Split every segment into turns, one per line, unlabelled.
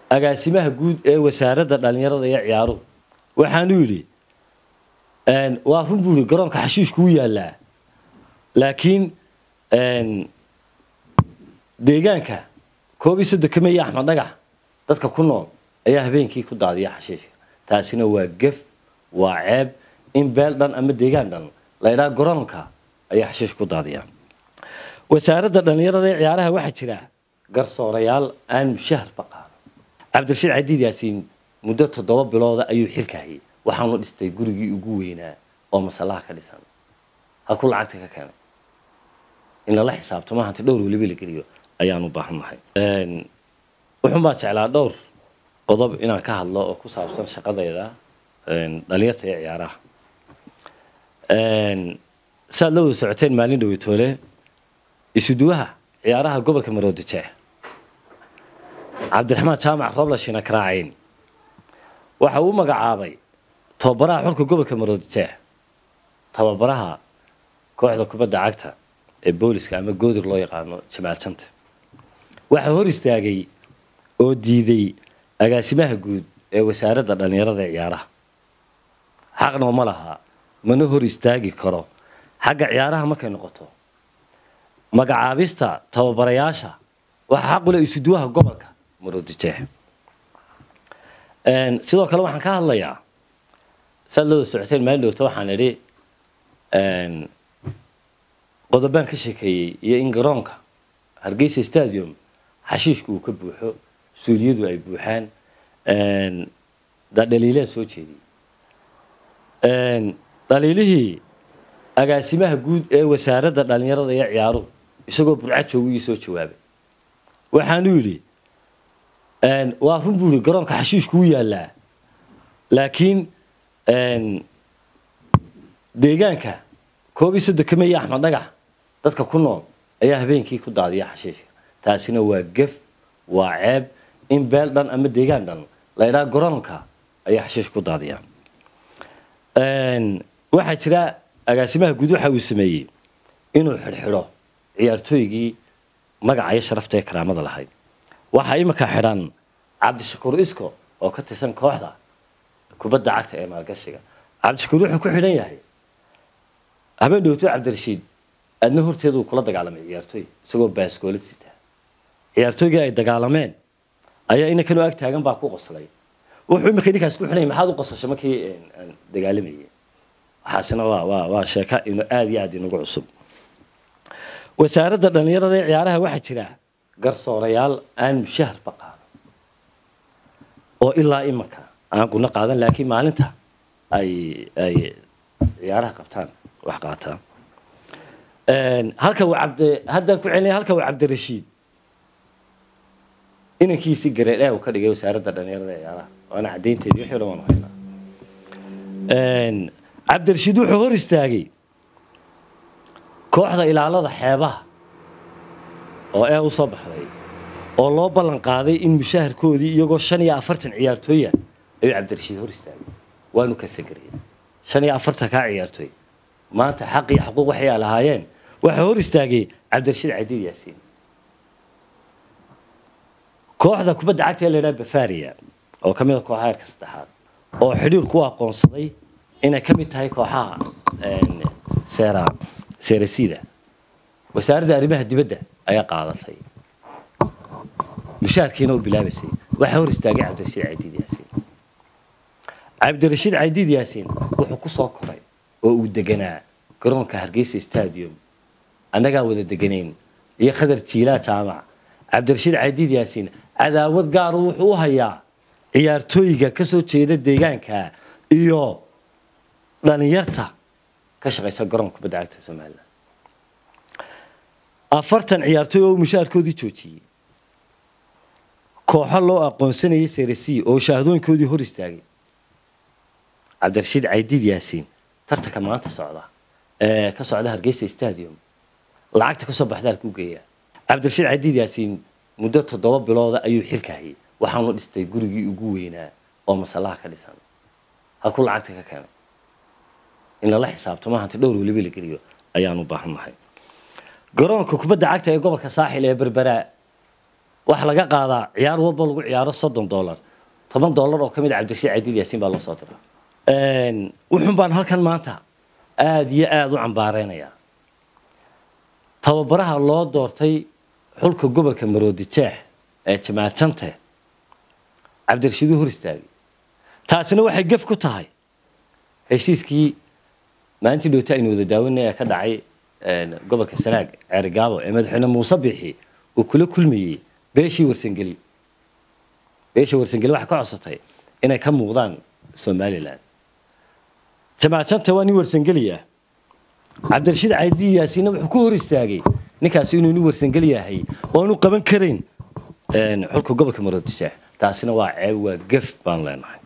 agaasimaha guud ee wasaaradda dhallinyarada iyo ciyaaruhu waxaanu yidhi waa run buu yihi garoonka xashiishku u yaallaa laakiin deegaanka koob iyo soddon iyo axmed dhagax dadka ku nool ayaa habeenkii ku daadiya xashiishka taasina waa gef waa ceeb in beel dhan ama deegaan dhan la ydhaha garoonka ayaa xashiish ku daadiya wasaaradda dhallinyarada ee ciyaaraha waxaa jira garsoorayaal aan mushaharba qaado cabdirashiid cadiid yaasiin muddo toddoba bilooda ayuu xilka hayay waxaanu dhistay gurigii ugu weynaa oo masallaha ka dhisan halkuu lacagta ka keenay in lala xisaabtamo hanti dhowr weliba la geliyo ayaan u baahannahay wuxuun baa jeclaa dhowr qodob inaan ka hadlo oo ku saabsan shaqadayda dhalinyarta iyo ciyaaraha saaad la wada socoteen maalin dhaweytoole isuduwaha ciyaaraha gobolka maroodijeex cabdiraxmaan jaamac roblashina karaacayn waxa uu magacaabay tababaraha xulka gobolka maroodijeex tababaraha kooxda kubadda cagta ee booliska ama goodir loo yaqaano jamaal janta waxaa hor istaagay oo diiday agaasimaha guud ee wasaaradda dhallinyarada ee ciyaaraha xaqna uma laha mana hor istaagi karo xagga ciyaaraha markay noqoto magacaabista tababarayaasha waxaa xaqule isuduwaha gobolka maroodijeex sidoo kale waxaan ka hadlayaa saad looda socoteen maalin dhowta waxaan idhi qodobaan ka sheekeeyey iyo in garoonka hargeysa stadium xashiishku uu ka buuxo suuliyadu ay buuxaan dhaliilaan soo jeediyey dhaliilihii agaasimaha guud ee wasaaradda dhallinyarada iyo ciyaaruhu isagoo burca joogu ii soo jawaabay waxaanu yidhi waa run buu yihi garoonka xashiishku u yaallaa laakiin deegaanka koob iyo soddon iyo axmed dhagax dadka ku nool ayaa habeenkii ku daadiya xashiishka taasina waa gef waa ceeb in beel dhan ama deegaan dhan la ydhaha garoonka ayaa xashiish ku daadiya waxaa jira agaasimaha guud waxa uu sameeyey inuu xidhxidho ciyaartooygii magaca iyo sharafta ee karaamada lahayd waxaa imika xidhan cabdishakuur isko oo ka tirsan kooxda kubadda cagta ee maalgashiga cabdishakuur wuxuu ku xidhan yahay habeen dhowto cabdirashiid aadna horteeduu kula dagaalamay ciyaartooy isagoo baaskoolad sitaa ciyaartooygii ay dagaalameen ayaa inankanoo ag taagan baa ku qoslay wuxuu imika ninkaas ku xidhanya maxaad u qosashay markii aan dagaalamayay waxaasina waa waa waa sheeka inu aada iyo aada inagu cusub wasaaradda dhallinyarada ee ciyaaraha waxaa jira garsoorayaal aan mushaharba qaado oo ilaa imanka aan guna qaadan laakiin maalinta ay ay ciyaaraha qabtaan wax qaataan halka uu cabdi haddaan ku celinaya halka uu cabdirashiid inankiisii gareedhe uu ka dhigay wasaaradda dhallinyarada ee ciyaaraha waana caddaynteedii wixii o dhan waanu haynaa cabdirashiid wuxuu hor istaagay kooxda ilaalada xeebaha oo ee u soo baxday oo loo ballan qaaday in mushaharkoodii iyagoo shan iyo afartan ciyaartooya ayuu cabdirashiid hor istaagay waanu kasagariyey shan iyo afartan kaa ciyaartooy maanta xaq iyo xuquuq waxay lahaayeen waxaa hor istaagay cabdirashiid cadiid yaasiin kooxda kubadda cagta ee la yidhaha bafaria oo ka mid a kooxaha heerka saddexaad oo xidhiir ku aqoonsaday inay ka mid tahay kooxaha seera seerasida wasaaradda arrimaha dibadda ayaa qaadatay mushaharkiina u bilaabaysay waxaa hor istaagay cabdirashiid cadiid yaasiin cabdirashiid cadiid yaasiin wuxuu ku soo koray oo uu deganaa garoonka hargeysa stadium annagaa wada deganayn iyo khadar jiilaa jaamac cabdirashiid cadiid yaasiin cadaawad gaaru wuxuu u hayaa ciyaartooyga ka soo jeeda deegaanka iyo dhalinyarta ka shaqaysa garoonka kubadda cagta somalilan afartan ciyaartooy oo mushaharkoodii joojiyey kooxo loo aqoonsanayay seresi oo shahaadooyinkoodii hor istaagay cabdirashiid caydiid yaasiin tartanka maanta socda ee ka socda hargeysa stadium lacagta kasoo baxda halkuu geeyaa cabdirashiid caydiid yaasiin muddo toddoba bilooda ayuu xilka hayay waxaanu dhistay gurigii ugu weynaa oo masallaha ka dhisan halkuu lacagta ka keenay in lala xisaabtamo hanti dhowr weliba la geliyo ayaanu baahannahay garoonka kubadda cagta ee gobolka saaxil ee berberaa waxa laga qaadaa ciyaar walba lagu ciyaaro soddon dollar toban dollar oo ka mid a cabdirashiid cadiid yaasiin baa loo soo diraa wuxun baan halkan maanta aada iyo aada u cambaareynaya tababaraha loo doortay xulka gobolka maroodi jeex ee jamaacante cabdirashiid u hor istaagay taasina waxay gef ku tahay heshiiskii maalintii dhowta aynu wada daawanay ee ka dhacay gobolka sanaag ceerigaabo ee madaxweyne muuse biixi uu kula kulmayey beeshii warsangeli beeshii warsangeli waxay ka codsatay inay ka muuqdaan somalilan jamaacante waa nin warsangeli ah cabdirashiid caydi yaasiinna wuxuu ku hor istaagay ninkaasi inuu nin warsangeli yahay oonu qaban karayn xulka gobolka maroodisheex taasina waa ceeb waa gef baan leenahay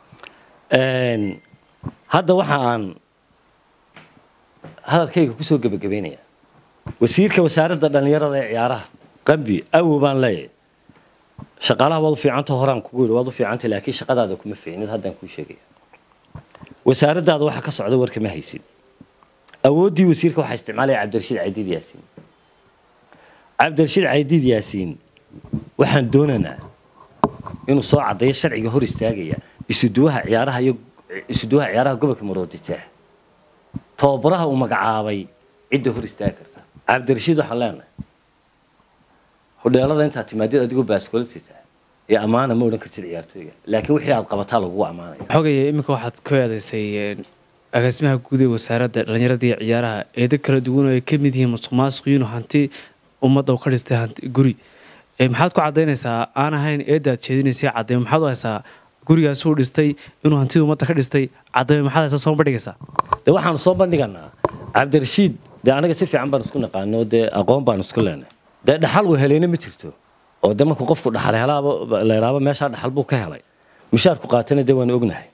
hadda waxa aan hadalkayga kusoo gebagabeynaya wasiirka wasaaradda dhallinyarada ee ciyaaraha qambi awow baan leeyahay shaqaalaha waad u fiicanta horaan kugu yidhi waad u fiicantay laakiin shaqadaada kuma fiicnid haddaan kuu sheegaya wasaaraddaada waxa ka socda warka ma haysid awooddii wasiirka waxaa isticmaalaya cabdirashiid caydiid yaasiin cabdirashiid caydiid yaasiin waxaan doonaynaa inuu soo caddeeyo sharciga hor istaagaya isuduwaha ciyaaraha iyo isuduwaha ciyaaraha gobolka maroodijeex tababaraha uu magacaabay cidda hor istaagi karta cabdirashiid waxaan leenahay hodheelada intaad timaadid adigoo baaskoolad sitaa ee ammaana ma odhan kartid ciyaartooyga laakiin wixii aad qabataa lagugu ammaanaya
xogaya iminka waxaad ku eedaysay agaasimaha guud ee wasaaradda dhallinyarada iyo ciyaaraha eedo kala duwan oo ay ka mid yihiin musuq maasuq inuu hanti ummadda ka dhistay hanti guri maxaad ku caddaynaysaa aan ahayn eeddaad jeedinaysay caddeyn maxaad u haysaa gurigaas uu dhistay inuu hantida ummadda ka dhistay caddeyn maxaad haysaa soo bandhigaysaa
dee waxaanu soo bandhiganaa cabdirashiid dee anaga si fiican baan isku naqaano dee aqoon baan isku leenay dee dhaxal uu helayna ma jirto oo dee markuu qofku dhaxal helaaba la idhaaba meeshaa dhaxal buu ka helay mushaarku qaatana dee waanu ognahay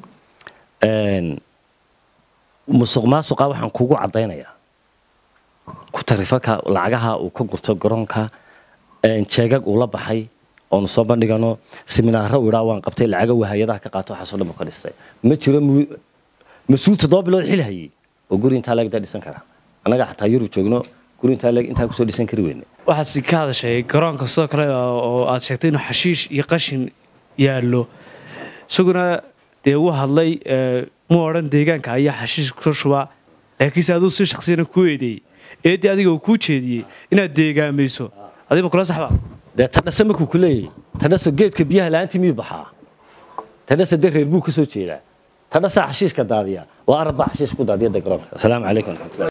musuq maasuqa waxaan kugu caddaynayaa ku tarifalka lacagaha uu ka gurto garoonka jeegag uu la baxay oonu soo bandhigano siminaaro uu idhaa waan qabtay lacaga wahayadaha ka qaato waxaasoo dhan buu ka dhistay ma jiro mas-uul toddoba bilood xil hayay oo guri intaa leegdaa dhisan karaa annaga xataa yurub joogno guri intaa leeg intaa kusoo dhisan kari weyne
waxaad si ka hadashay garoonka sidoo kale oo aad sheegtay inuu xashiish iyo qashin yaallo isaguna dee uu hadlay mu odhan deegaanka ayaa xashiish ka shubaa laakiinse aduu si shaksiyana kuu eedeeyey eeddii adiga uu kuu jeediyey inaad deegaamayso adiga ma kula saxba
dee tadhase markuu ku leeyahy tadhase geedka biyaha la-aantii miyuu baxaa tadhase dee reer buu ka soo jeedaa tadhasaa xashiishka daadiya waa arab baa xashiish ku daadiya dee garoonka asalaamu calaykum waraxmatullahi